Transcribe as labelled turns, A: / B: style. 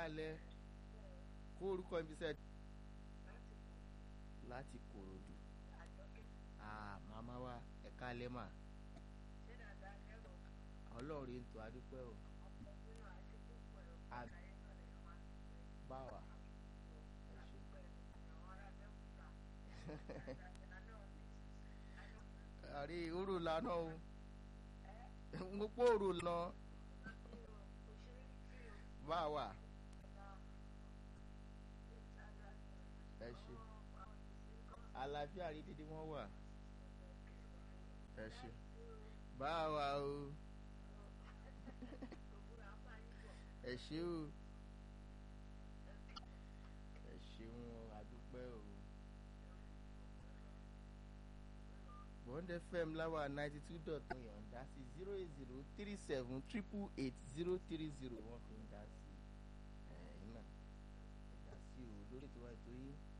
A: káalẹ́ kó orúkọ ibi sẹ́ láti kòròdú ah màmá wa ẹ káalẹ́ mà ọlọ́run rí ntọ́ adúpẹ́ o báwa ẹ ṣe àrí òrò lànà o mo pọ̀ òrò lọ báwa ẹ ṣe àlàáfíà rí dídí wọn wà ẹ ṣe báwa o ẹ ṣe o ẹ ṣeun àdúpẹ́ o. bond fm láwa ninety two dot one yọ̀ǹda sí zero eight zero three seven triple eight zero three zero wọ́n fi ń dá sí ẹ̀ẹ́n náà ẹ̀dá sí o lórí tiwa ètò yìí